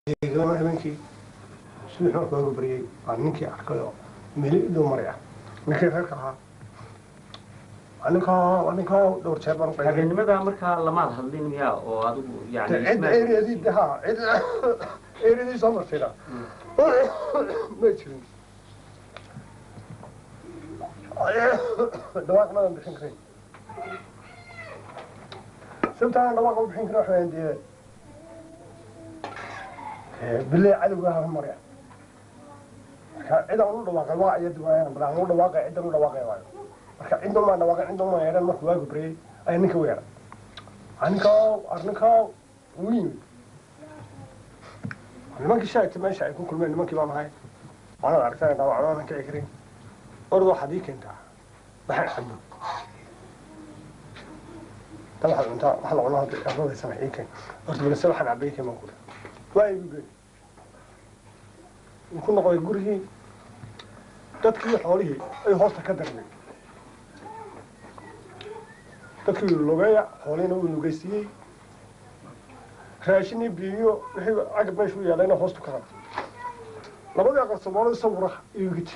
eegama habeenkii subax markuu waagu baryey waa ninkii arkay oo meli dhow maraya ninkii reerka ahaa waa ninkaa waa ninkaa dhowr jeer baan qayay habeennimada markaa lamaad hadlin miyaa oo adigu yani cid ismaad- eryadii ha cid eryadii soo martayna may jirin dhawaaq madan bixin karin sababtaan dhawaaqa u bixin karin waxaan dee bilay cadowga ha marya marka cid aan u dhawaaqay waa iyadi waayaan bal aan u dhawaaqay cidan u dhawaaqay waayo marka cidan maa dhawaaqay cidan maa yeedhan markuu waagu baryey ayaa ninka u yeedhan arninkaa arninkaa uu yimid nimankii shaagta meesha ay ku kulmeen nimankii baan ahay waanad aragtaa dhaawacdoodan kici karin orad waxaad ii keentaa waxaan cabo ta waxaad cuntaa wax la cuno hadda ardadaysana ii keen horta balse waxaan cabay ii keen baan kuri waa igu geey uu ku noqday gurigii dadkii xoolihii ay hoosta ka darmay dadkii lugeeya xoolihiina wuu lugeysiiyey raashin iyo biyo wixii cagab meesha u yaalayna hoostu ka qabtay labadii aqal soomaalida sawira igu giti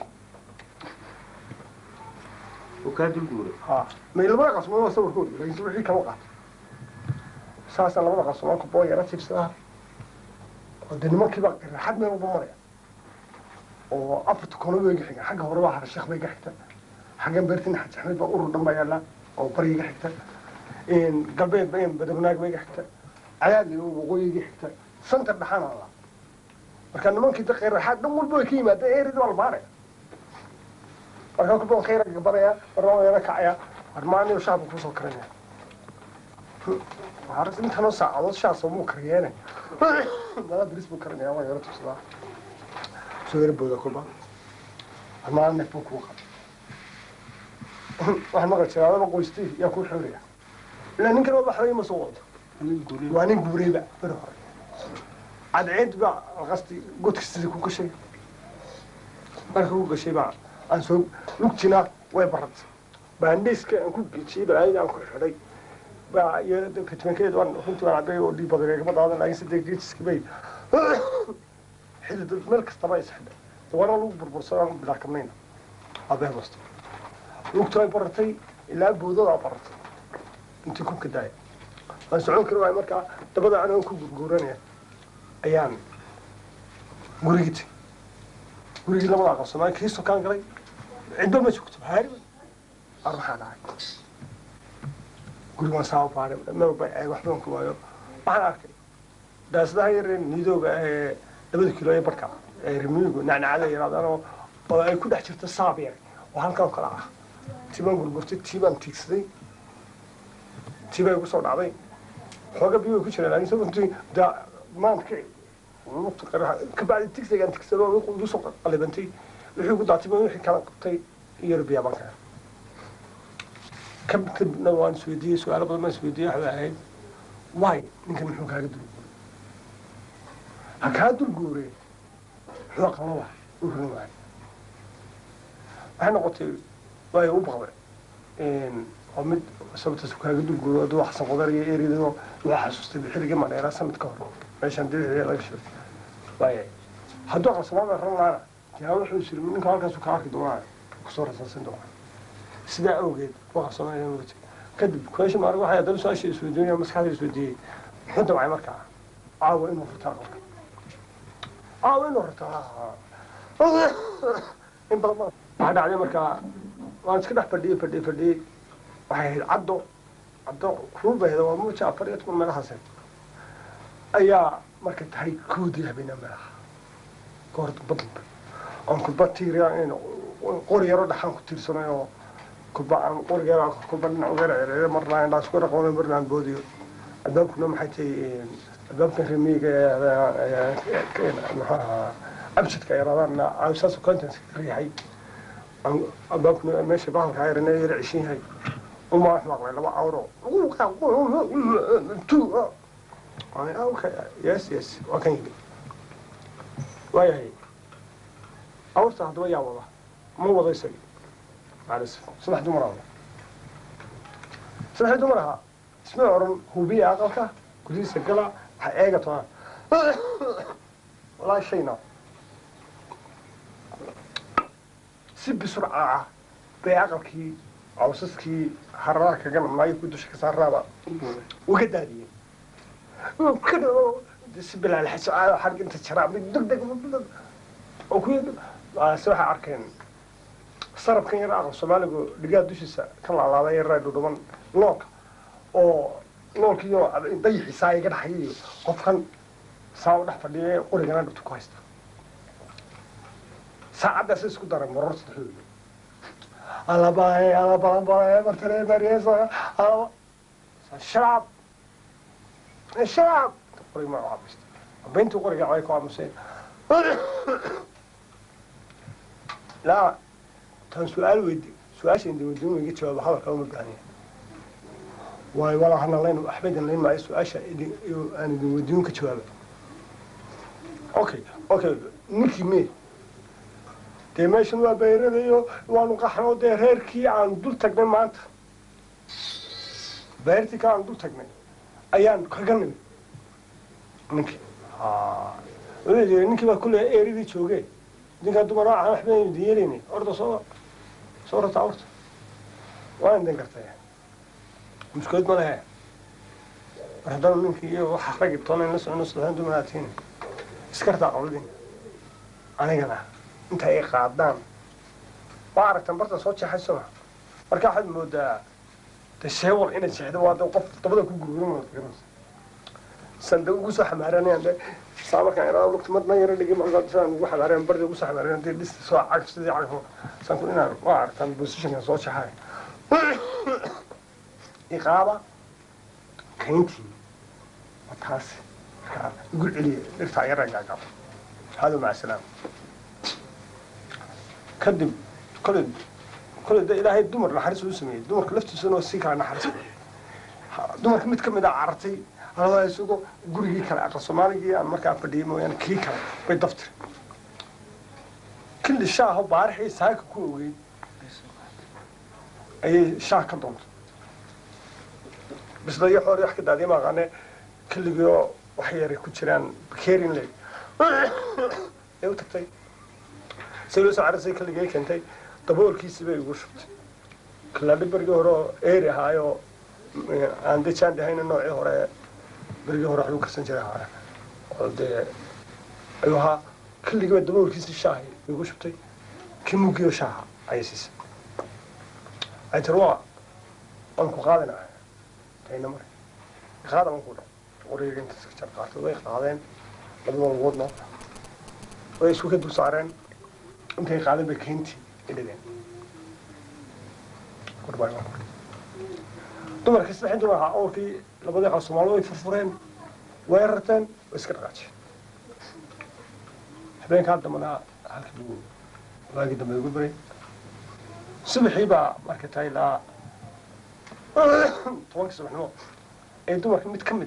uu kaa dulguuray ha may labada aqal soomaalida sawirkooda laakiin wixii kama qaatay saasaan labada aqal soomaalka boo yara tiibsadaa oo dee nimankiiba raaxad meel walba maraya oo afarta kono bay iga xiga xagga hore waa harasheekh bay iga xigta xaggan beertina xaj axmed baa urur dhan baa yaallaa oo bari iga xigta galbeed ba badabnaag ba iga xigta cadaadna waqooyi iga xigta santa dhaxana alla marka nimankii da raaxaad dhan walba way ka yimaadeen eerid waa la baaraya marka kulba waan khayra gabanaya marna waan yana kacaya armaaniyo shacabka kusoo karanaya waxaa intanoo saacadood shaasoo muu kariyeene mala biris buu karinaya waa yaro tubsadaa soo yara booda kulba armaan neef buu kuu qaba waxaan maqli jiraa adaba qoystii yaa kuu xooraya ilaa ninkan waa waxba ima soo wado waa nin guureyba beri hore cadceed baa alqasti godka sidii ku gashay marka ku gashay baa aan soo lugtina way baratay baandheyska aan ku gejiyey balaayada aan ku xidhay baa iyo fitmankeed waan runtii waan cabay oo dhiig badan igama daadan laakiin sadee geejiski bay xilli dad meel kastaba is xidhay dawana lagu burbursadaan bilaa kamnayna abee basto lugtu ay baratay ilaa boodadaa baratay intii kubka daaya waan socon kari waayo markaa dabada anigan ku gurguuranaya ayaan gurigii tegey gurigii labada aqal soomaali kii sokaan galay cidba ma joogto haariba ar maxaa dhacay guriga waan saa u baaray maba eeg waxbaan ku waayo waxaan arkay daasadaha yaree nidooga ee labada kilo ee barka ee rimiigu nacnacada yaraadaan oo oo ay ku dhex jirto saab yar oo halkan oo kale ah tiibaan gurgurtay tiibaan tiigsaday tiibaa igu soo dhacday xooga biyo way ku jiraan laakiin sababtii daa maanta lugta qaraxa kabacdi tigsigaan tigsado igu soo qalibantay wixii ugu daatay baan wixii kala qabtay iyo biyaa baan kaya kadibna waan isweydiiyey su-aalo badan baan isweydiiyey waxbay ahayd waay ninkan muxuu kaaga dulguuray ha kaa dulguure muxuu aqalo waay u rin waay waxay noqotay waay u baqday oo mid sababtaas kaaga dulguuro aduu xasan qodar iyo eridoo waxaa xasuustay xilligii madheeraa sanad ka hor meeshaan dibixii laga shiro waaya hadduu aqalsamaada ran laana yaa wuxuu isiri ninka halkaasu ka arki doonaa kusoo rasaasan doonaa sidaa awgeed waqalsamaada wati kadib kueesha maarig waxay haddana su-aasha isweydiinaya maskaxda isweydiiyey muxuu damcay markaa caawa inuu rurtaa aqalka caawa inuu rurtaa in badan badan waxaa dhacday markaa waan iska dhex fadhiyey fadhiyey fadhiyey waxay ahayd caddo caddo kulul bay ahayd waa muja afar iyo toban meelahaase ayaa markay tahay koodii habeenaa meelaha goor damba dambe oon kulba tiiriya qori yaro dhaxaan ku tiirsanay oo kulba aan qori yaro kulba dhinac uga cereeyo marna indhaa isku dhaqoono marna aan boodiyo albaabkuna maxay tahay albaabkan remiiga maxaa ahaa abjadka yaraadaan saas contents ka riixay albaabkuna meesha bahalka ayarana yara cishin yahay uma wax maqlay laba awro okay yes yes waa kan yimi waayahay awrta haddaba yaa wada ma wado isagi maalis saddex dumar wada saddexdii dumar ahaa isma oran hubiya aqalka gudihiisa gala ha eega toona wallaahi shayna si bisurcaaca bay aqalkii cawsaskii hararaha kaga namnaayo ku dusha ka saaraaba uga daadiyeen si bilaalxaso xag inta jaraa mid degdeg oo ku se waxay arkeen sarabkan yar aqal soomaaligu dhigaa dushiisa ka laalaaday yaraa dhudhuban noolka oo noolkiiyo dayixiisaa iga dhaxayayo qofkan saa u dhex fadhiya qorigana dhibta ku haysta saacaddaas isku daray maror saddexdooda alabaay alabalabalae martale mariesa alaba sharaab sharaab qorig ma caabista abayntii qoriga way ku aamuseen laa tan su-aal weydi su-aasha indiwadiin iga jawaabo hadalka uma baahanya waayo walaa hana layn waxba idin layn maayo su-aasha aan idin weydiin ka jawaaba okay okay ninkii me dee meeshan waa bayradayo waanu qaxno dee reerkii aan dul tagnay maanta beertii kale aan dul tagnay ayaan kaga nimid ninkii wuxuu yidhi ninkii baa kulle eeridii jooge ninkaa dumar waxaan waxba idin yeelayni orda soo soo rata orta waa idin gartay mushkilad ma lehe mar haddana ninkii iyo waxa ragi toona in la socono saddexdan dumar aad tihiin iskartaa qawladin anigana inta ay qaadaan waa aragtan barta soo jeexayso ma marka waxaad moodaa de sheewal inaad jeexdo waa de qof dabada ku gurgurin sanda ugu soo xamaaranayaan de saa markaan iraa lugta madna yara dhigi markaa saan ugu xamaarayan bardi ugu soo xamaarayan dee dhista soo cag sidii cag saan ku inaan waa aragtan positionkan soo jeexay iqaaba kayntii waa taasi markaa igu celiya dhirtaa yara gaagab hado maca salaam kadib koley koley de ilaahay dumar naxariis uu sameeyey dumarka laftiisuna sii kala naxariis dumarka mid ka mid a carartay alada isagoo gurigii kale aqal soomaaligii aan markaa fadhiyay mooyaane kii kale bay daftiri kili shaaho baarixii saaka ku ogeyd ayay shaah ka doontay bisla iyo xoor wax ka daadiya maaqaane kiligii oo wax yaray ku jiraan bakerin le ee u tagtay say loo soo carisay kaligay keentay daboolkiisii bay igu shubtay kilaadhi bergii hore oo eeri ahaayoo aan de jaandahayna noocii hore berigii hore waxbuu karsan jiray ahaa oo dee ayuu ahaa kiligiiba daboolkiisii shaahi igu shubtay kii mugiyo shaaha ayay siisay ay tiri waa waan ku qaadinaya tayna mare qaada waan ku dha qoriga intaas ka jar qaatay way qaadeen labada lugoodna way isku ka dul saareen intay qaadeen bay keyntii idhigeen gorbay waan ku dumarkii saddexin dumar ahaa awrkii labadii qaal soomaalidu way furfureen way rarteen way iska dhaqaajeen habeenkaa dambana halkii buu waagii dambe ugu baray subaxii baa markay tahay ilaa tobankii subaxnimo ee dumarka mid ka mid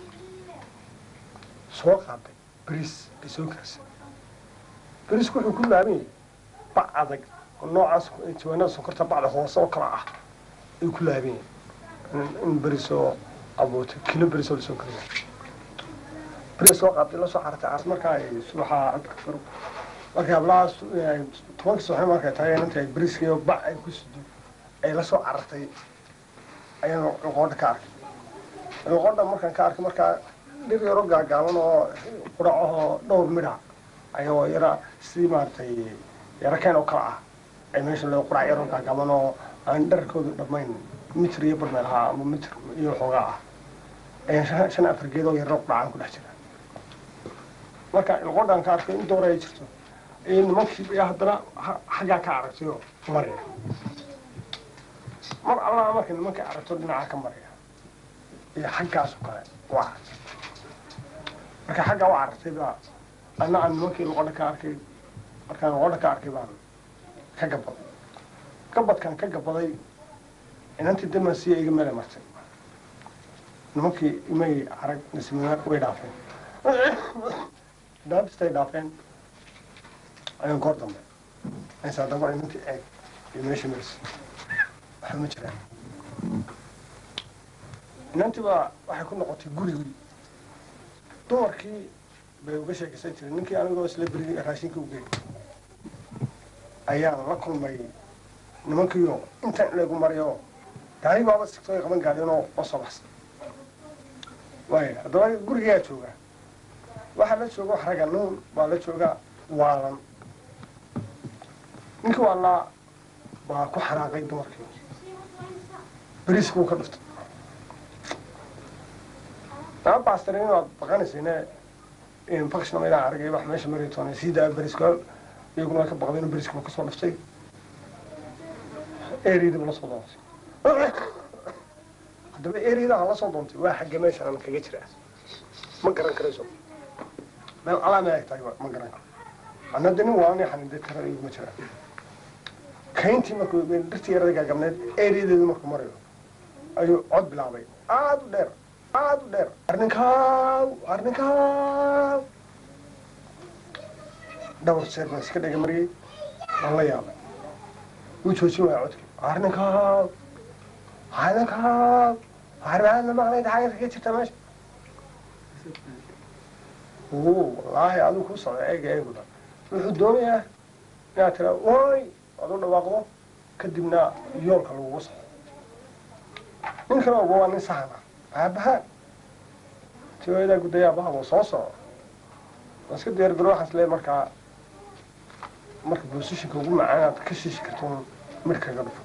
soo qaaday beriis ay soo karsay beriisku wuxuu ku laaban yahay bac adag oo noocaas jawaanada sonkorta bacda hoose oo kala ah ayuu ku laaban yahay in beris oo abuurtay kilo beris oo lasoo kariya beris soo qaaday la soo xartay caas markaa ay subaxa codka faro markay hablahaas tobanka subaxnimo markay tahay inanta ay beriskii oo bac ay ku sido ay la soo carartay ayaan luqoodha ka arkay luqoodha markaan ka arkay markaa dhir yaro gaagaaban oo quracahoo dhowr midha ayagoo yara sidii maaragtay yaro keen oo kale ah ay meesha loo qurac yaro gaagaaban oo aan dharkoodu dhammayn mitr iyo barmeel ahaa ama mitr iyo xoogaa ah ayaan shan afar geed oo yaro quracaan ku dhex jira marka luqoodhaan ka arkay in doora ay jirto iyo nimankii iyo haddana xaggaa ka aragtay oo maraya mar allaha marka nimankay aragto dhinacaa ka maraya iyo xaggaasoo kale u aragtay marka xaggaa u aragtay baa anna aan nimankii luqodha ka arkay markaan luqodha ka arkay baan ka gabaday gabadkan ka gabaday inantii damansiya iga meelay martay nimankii imay arag nasimiyaar way dhaafeen dhaafistay dhaafeen ayaan goor dambe aysaa damar inantii eeg iyo meesha marsi waxa ma jiraan inantii baa waxay ku noqotay gurigii dumarkii bay uga sheekaysan jireen ninkii anigoo isla berigay raashinka u geeyay ayaan la kulmay nimankiiyo intaan leegu mariyo gaari baaba sigtooy qaban gaadeenoo oo soo baxsan waaya haddaba gurigayaa joogaa waxaa la jooga wax raga nuun waa la joogaa waalan ninkii waalaa baa ku xanaaqay dumarkii beriiska uu ka dhuftay aa baastare inaad baqanaysayne infection ma ilaa aragay wax meesha mari toona sii daa beriiska iyaguna way ka baqdeen inuu beriiska kasoo dhuftay eryadiiba la soo doontay haddaba eryadaha la soo doontay waa xagga meeshaan kaga jiraa ma garan karayso meel alaa ma eg tahay ma garan karo anna de nin waani xanide tara iguma jiraa kayntii markuu dhirtii yarada gaagabneed eryadeedu markuu marayo ayuu cod bilaabay aada u dheer aada u dheer arninkaaw arninkaaw dhowr jeer baan iska dhega mariyey waan la yaabay wuu joojin waaya codkii arninkaaw arninkaaw armaadna maqnayd xaga kaga jirta meesha o wallaahi adigu ku socda eega eeguna wuxuu doonayaa inaad tira woy aad u dhawaaqdo kadibna yoolka lagugu soco nin kale oba waa nin sahan ah aabahaan tiwaadaa gudaya aabahabo soo soco waa iska diyaar garo waxaas leeyahay markaa marka bosishinka ugu macaan aad ka shiishi karto mid kaga dhufo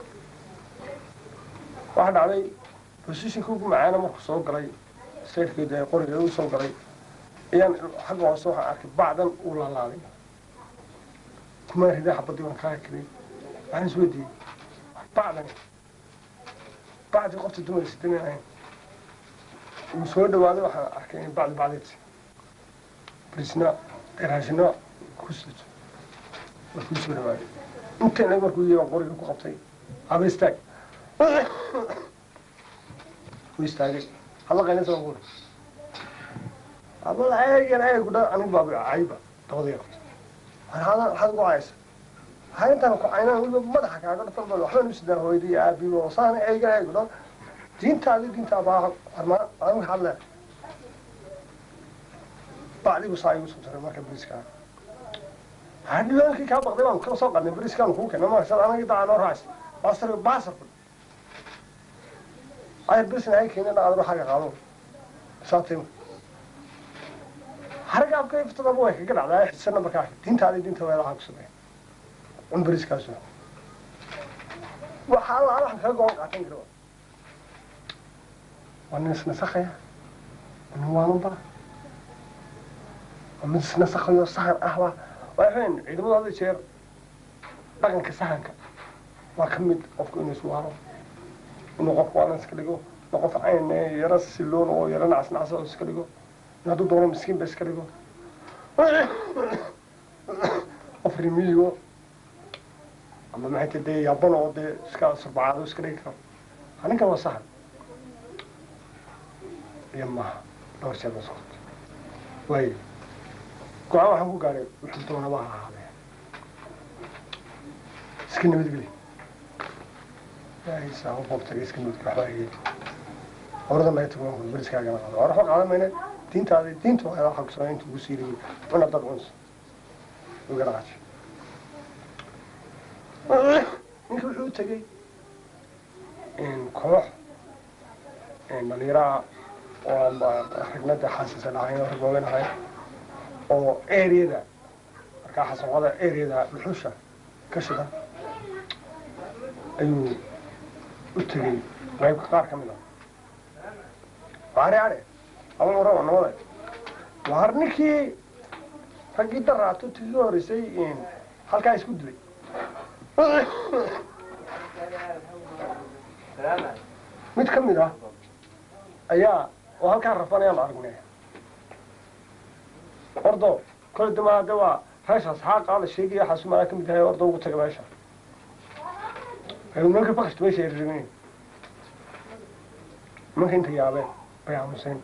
waxaa dhacday bosishinka ugu macaana markuu soo galay sayrkeeda ee qoriga u soo galay ayaan xagga hoose waxaan arkay bacdan uu laalaaday kuma ridaa xabadii waan kaa kiray waxaan is weydiiyey bacdan bacdii qofta dumar sidan ahayn uu soo dhawaaday waxaan arkay in bacdi bacdeed brisna raashina ku sito markuu soo dhawaaday inta inag markuu yii baan qoriga ku qabtay haba istaag u istaagay hadla qaynaysa baan kuuri abal eegan eeg dha anig baaba cayba dabadii qabta waxaad waxaad ugu caysa waxaa intaan ku caynaan weliba madaxa kaaga dhafan bal waxbaan u sidaan hooyadii aabiyo oo saan eegan eeg dha diintaadi diinta abaa armaan adin hadle bacdigu saa igu soo taray marka beriiskaa waxaa dhibaankii kaa baqday baan ka soo qadnay beriiskaan kuu keenay marka sad anagi dacaa noo raacaysa baasar baasar ay beriisna hay keenay dha adro xagga qaado saatayma harga afka iftadaba way kaga dhacdaa xisana markaa diintaadi diinta weelaha ku sameeya un beriiskaasu waxaa alla waxaan kaga goon qaatan kara waa nin isnasakaya nin waalanba waa mid isnasakayo sahan ahba waxayn ciidamada hada jeer dhaqanka sahanka waa ka mid qofku inuu iswaalo inuu qofku waalan iska dhigo inuu qof cayn yaro siloon oo yaro nacas nacsa oo iska dhigo in hadduu doono miskiin ba iska dhigo qof rimiyo ama maxay ta dee yaban oo dee iska surbacaado iska dhigi karo arrinkan waa sahan iyo maaha dhowr jeer baa socota waayo go-aan waxaan ku gaadhay wuxuu doonaba ha ahaadee iska nabadgeli saa u qoobtagay iska nabadgeli waxbaa igey oradan laga tago waan beriskaagana qaado hore waxba qaadan mayne diintaadi diinta waa waxa kusaa inta ugu siiriyey cuna dad cuns uga dhaqaaji ninka wuxuu u tegey koox dhalinyaraha oo ragnada xaasisan ahayn oo rag waaweyn ahayn oo areada markaa xasanqada areada dhuxusha ka shida ayuu u tegey qaybka qaar ka mid ah waare are ama warama nabada waar ninkii raggii daraato tigii horeysay halkaa isku dilay mid ka mid ah ayaa oo halkaa rafanayaan aragnay ordo kole dama de waa reeshaas xaaqa la sheegaya waxaasu malaa ka mid yahay ordo ugu taga meesha nimanka bakashta meesha ay rabeen nimanka inta yaabeen bay aamuseen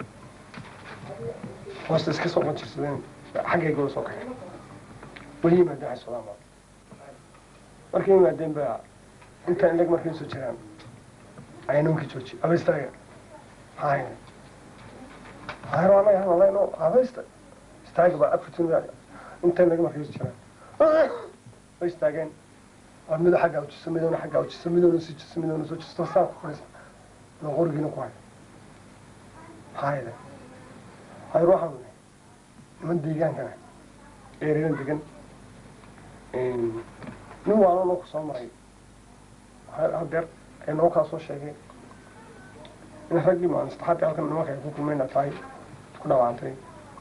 hoosta iska soo qanjirsadeen xaggayga la soo kaxeen way yimaadeen waxay sodaan baa markay yimaadeen baa intaan ilag markay soo jiraan ayaa nimankii joojiye aba istaaga hay hayro anaga hadaleyno aba ista istaaga baa afartan intay naga markay jiraan way istaageen waa mido xaggaa ujiso midowna xaggaa ujiso midowna sii jiso midowna soo jisto saa ku fadhiisa loo qorigiina ku hayo maxaa yeelay hayr waxaan nunay niman deegaankana eerina degan nin waalo noo ku soo maray hadeer ee noo kaa soo sheegay in raggii maan saddexaadii halkan nimanka ay ku kulmayna tahay ku dhawaantay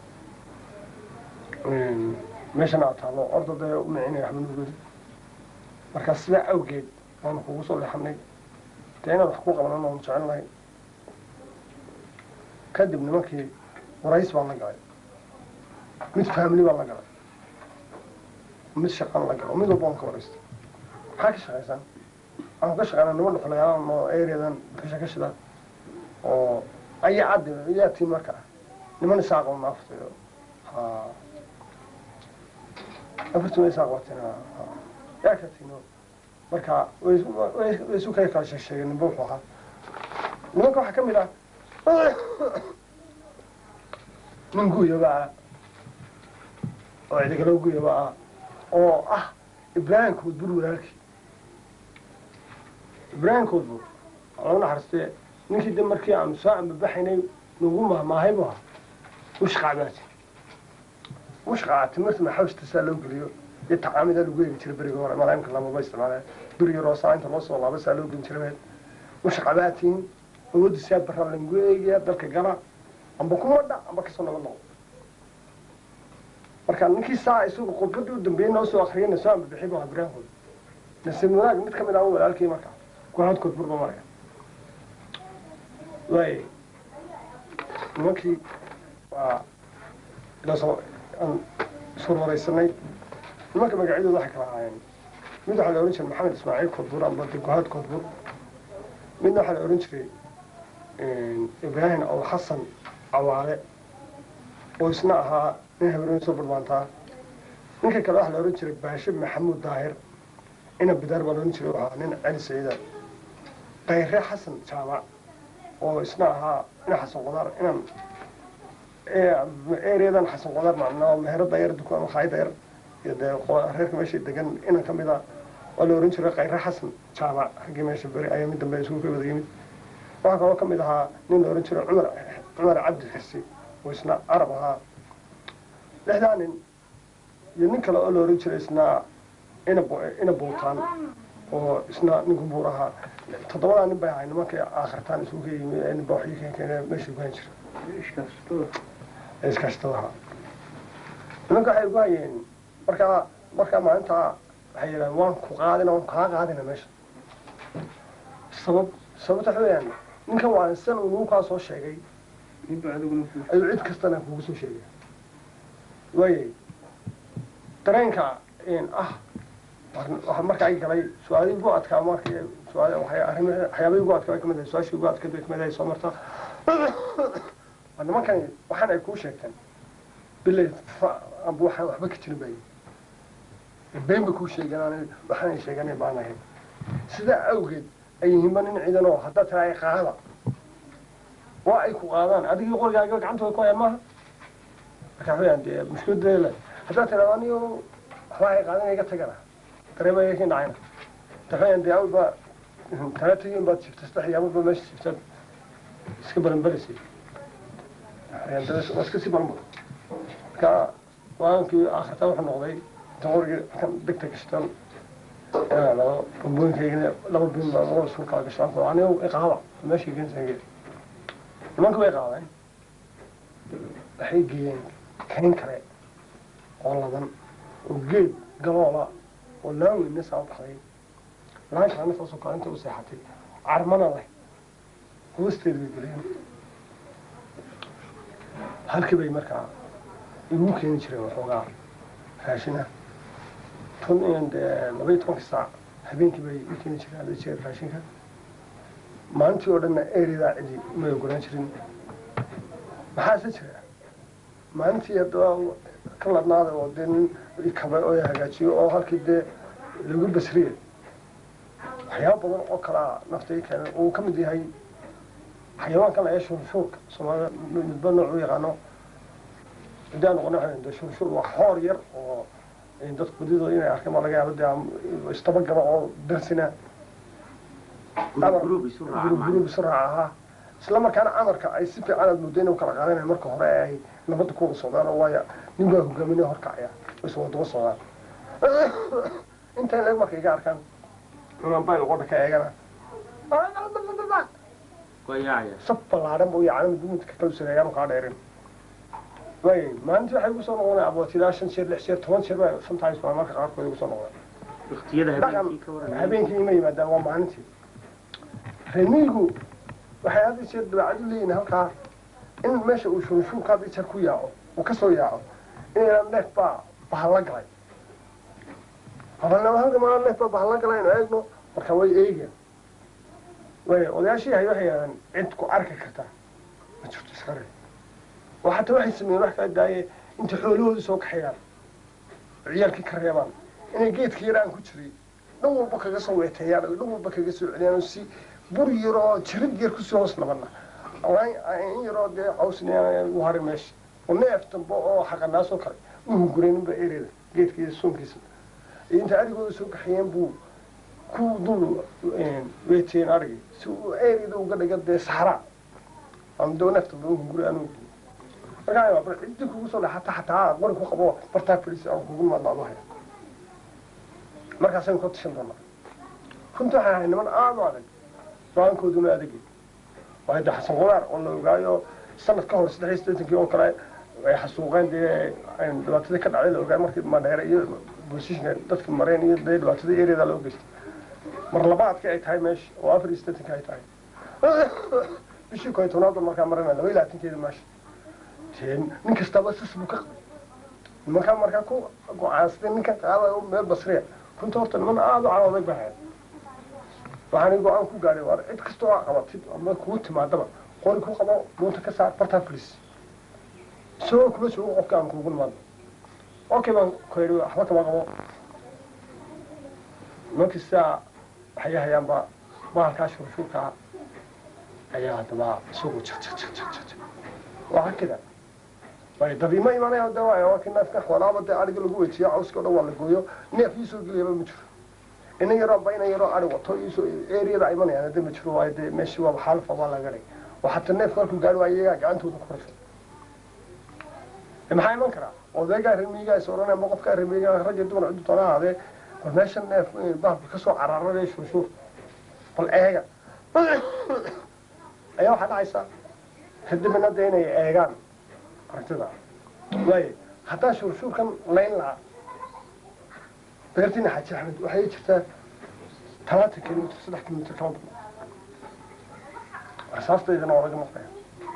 meeshana aad taallo orda dee u micinaya waxba nugodi marka sidaa awgeed waanu kugu soo leexanay dee inaad wax ku qabanan oonu jecel nahay kadib nimankii warays baan la galay mid faamili baan la galay mid shaqaan la galo mid walba aan ka waraystay maxaa ka shaqaysaan waxaan ka shaqeynaa niman dhuxulayaan oo areadan bisha ka shida oo ayaa caddi ayaa tiin marka niman isaaq oo naaftay ha afartii isaaq watin yaa ka tino marka way way isu kala kala sheegeen ninba wuxuu ahaa nimanka waxaa ka mid ah nin guyaba ah oo cidigalo guyaba ah oo ah ibraahim koodbur walaalkii ibraahim koodbur lagu naxariistee ninkii de markii aanu soo ambabaxaynay nagu mahmaahay bu ahaa mushqacbaati mushqaca timirta maxawsta saa loo geliyo iyo tacaamida lagu eegi jiray beriga hore malaamka lamaba isticmaala beriga roosaa inta loo soo laaba saa loo gelin jiray mushqabaatiin awoodda saa barra lagu eegaya dalka gala amba kuma dha amba kasoo nabad noqo marka ninkii saa isagu khudbadii u dambeeyey noo soo akriyayna soo ambabixi bu ahaa ibraahim nasiib wanaag mid kamid ah walaalkii marka guhaad koodbur ba maraya waay nimankii waa ilaasoo aan iswarwaraysanay nimanka magacyadooda waxay kala ahaayeen mid waxaa la ohan jiray maxamed ismaaciil koodbur amba guhaad koodbur midna waxaa la ohan jiray ibraahim aw xasan cawaale oo isna ahaa nin habeenen soo barbaantaa ninka kale waxaa la ohan jiray baashe maxamuud daahir ina bidaar baa la ohan jiray oo ahaa nin cali saciida kayre xasan jaamac oo isna ahaa ina xasan qudaar inan ereadan xasan qudaar macnaa meherada yar dukaan makhaayada yar iyo dee reerka meesha degan inan kamid a waa la ohan jiray kayre xasan jaamac raggii meesha beri ayaa mid dambe isugu ka wada yimid waxaa kaloo kamid ahaa nin la ohan jiray cumar cumar cabdi xirsi oo isna arab ahaa lixdaa nin iyo nin kale oo la ohan jiray isna ina ina buutaan oo isna ninku buur ahaa toddobadaa nin bay ahay nimankii aakhirtaan isugu ka yimi ee ninba waxii ka keeneen meesha ku hayn jira iskaashtadaha nimanka waxay ugu hayeen markaa markaa maalintaa waxay yidhahdeen waan ku qaadina waan kaa qaadina meesha sabab sababta waxa weeyaan ninkan waa san uu nagu kaa soo sheegay ayuu cid kastana kugu soo sheegay waayay dareenka ah waxaa marka ay galay su-aalihii ugu adkaa markii su-aal arrim waxyaabihii ugu adkaa bay kamid ahay su-aashii ugu adkayd bay kamid ahay soo marta waa nimankani waxaan ay kuu sheegteen bilay amba waxaan waxba ka jirin bay been bay kuu sheegeen aan waxaan ay sheeganay baan ahayn sidaa awgeed ay yihiinba nin ciidan oo haddaad tiraa ay qaada waa ay ku qaadaan adigii qorigaaga gacantooda ku hayaan maaha marka waxaweyaan dee mushkiladee le haddaad tiraa anigo waxba ay qaadan iga tagana dareema iga kin dhacayna waxaweyaan dee awalba tala tagiin baad shifta saddex iyo awalba meesha shiftaad iska baranbarisay waa iska sii baranba marka waankii aakhirtaa wuxuu noqday inta qorigii kan degta gashtan laba bambooyinkayga laba bin baa laba isku kala gashaan ko anigo iqaaba meesha geensangeed nimanka way qaadeen waxay geeyeen kayn kale oo laban oo geed galoola oo laan weyna saa u baxday laankaana saasoo kaalinta u seexatay carmana leh hoosteed bay geleen halkii bay markaa igu keeni jireen waxoogaa raashina tun dee laba iyo tobankii saac habeenkii bay i keeni jireen ada jeer raashinka maalintii oo dhanna eredaa cidi may ogolaan jirin maxaase jira maalintii haddaba ka ladnaada oo dee nin ikaba oo hagaajiyo oo halkii dee lagu basriye waxyaaba badan oo kalaa nafta i keena uu ka mid yahay xayawaankan laga shuurshuurka soomaalida midba nooc u yaqaano haddaan noqono waxaan de shurshur waa xoor yar oo dadku badidooda inay arkeen baa laga yaaba dee istabagala oo darsina gurub isu raaca gurub macnaha. isu raaca ahaa isla markaana amarka ay si fiican aad muddo inay u kala qaadanayaan marka hore ee ay nabadda kuwada socdaan oo waayo nin baa hogaaminaya horkacaya oo is wadaba socdaan intaan leeg markay iga arkaan unaan bayl qodha ka eegana waa yaacaya sab ballaaran buu yacni duminka kala sareeyaan kaa dheerin way maalintii waxay igu soo noqonaya abootilaa shan jeer lix jeer toban jeer baa sometimes baa marka qaarkood igu soo noqday waqtiyada dhaqan habeenkii ka waran habeenkii ima yimaadaan waa maalintii reemiigu waxay had iyo jeer dabeecad u leeyihin halkaa in meesha uu shunshuurka had iyo jeer ku yaaco uu kasoo yaaco inayna neef baa bahalla galay habalnama halka maa neef baa bahalla galay inu eegno marka way eegeen way odayaashii hay waxay yidhahdeen cid ku arki kartaa ma jirto iska reeb oo xataa waxay sameeyeen wax kaa daaye intay xoolahooda soo kaxeeyaan oo ciyaalkii ka reebaan inay geedka yaraan ku jiray dhan walba kaga soo weeteeyaan oo dhan walba kaga soo celiyaan oo si bur yaroo jirid yar kusoo hoos nabana in yaroo dee cawsna u haray meesha oo neef dambe oo xaqanaasoo kale u hungureyninba ereda geedkiisa soonkiisa iyo inta arigooda soo kaxeeyeen buu ku dul weeteeyeen arigii si uu ereda uga dhiga dee saxraa ama doo neef dambe u hunguray anuu markaa bar ciddi kugu soo dhaxata xataa qori ku qabo bartaa fadhiisa aan kugu maadnaado haya markaasaynu ka tashan doonaa runtii waxay ahay niman aada u adag go-aankooduna adagi waayo de xasan qudaar oo la ogaayo sanad ka hor saddex iyo siddeetankii oo kale ay xasuuqeen dee dhibaatadii ka dhacday la ogaay markii madheere iyo boosishka dadka mareen iyo dee dhibaatadii ereada loo geystay mar labaadkii ay tahay meesha oo afar iyo siddeetankii ay tahay bishii koo iyo tobnaad baan markaa marana laba iyo labaatankeeda meesha dee nin kastaba sis buu ka qabay nimankaa markaa ku go-aansaday ninka qaada meel basriya runta horta niman aada u calooday baa hayd waxaan go-aan ku gaadhay waar cid kasta oo qabatid ama kugu timaadaba qori ku qabo muunta ka saar bartaa fadhiis isagoo kuma joogo qofka aan kuugu nimaadno okay baan ku yidhi waxba kama qabo nimankii sidaa waxay hayaanba bahalkaa shurshuurkaa ayaa haddaba isagu jik jik jik jik jik waa kida way dabiima imanaya de waa waa kii neefka xoolaaba dee ariga lagu wejiya cawska o dhan waa la gooyo neef iisoo geliyaba ma jiro ina yaroo ba ina yaroo ari wato iisoo eriyada imanayaan de ma jiro waayo dee meeshii waaba xaalfa baa laga dhigay oo xataa neefka markuu gaari waayo iyagaa gacantooda ku rashay maxaa iman karaa odaygaa remiigaa is odhanaya ma qofkaa remiigaa ragga dumar ciddu toona ahaadee bal meesha neef bahalka kasoo cararade shuushuur bal eega ayaa waxaa dhacaysa kadibna de inay eegaan aragtida waayo haddaa shuurshuurkan layn lahaa beertiina xaaji axmed waxay jirtaa talaatan kilomitr saddex kilomitr kama badna rasaastaydana waa laga maqlaya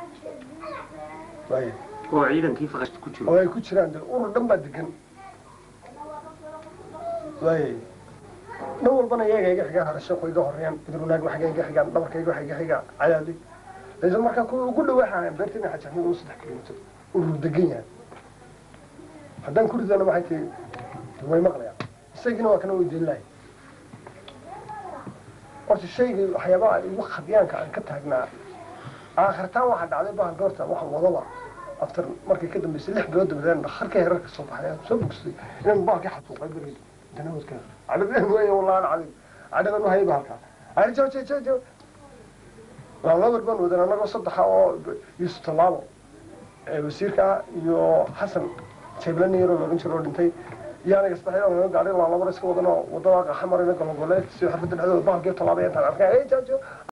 waayo oo ciidankii faqas ku jiro oo ay ku jiraan de urur dhan baa degan waayo dhan walbana iyaga iga xigaan harashaqo iga horeeyaan idrunaag waxga iga xigaan dhabarkayga waxa iga xigaa cadaali laakiin markaa kuwa ugu dhawaxayan beertiina xaaji axmed oo saddex kilomitr urur degan yahay haddaan ku ridana waxay tihi way maqlayaan isagina waa kana weydiin lahay horta shaygii waxyaabaha igu khadyaanka aan ka taagnaa aakhirtaan waxaa dhacday bahan goorta waxaan wadaba after markay ka dambeysay lix bilood dabadeed dhakarka herarka soo baxay aan soo bogsaday inaan baalkii xasuuqay beri danawadka cadhadan weeye wallaan cadim cadhadan u hayba halkaa ari jo jo jo jo labar baan wadan annagoo saddexa oo yuusuf tallaabo wasiirka iyo xasan jeeblani yaroo loogan jiro oo dhintay iyo aniga saddexyada naga gaadhay laa labar iska wadanoo wadada qaxa marayna gologoleed si xafada dhexdooda bahalkii tallaabay intaan arkay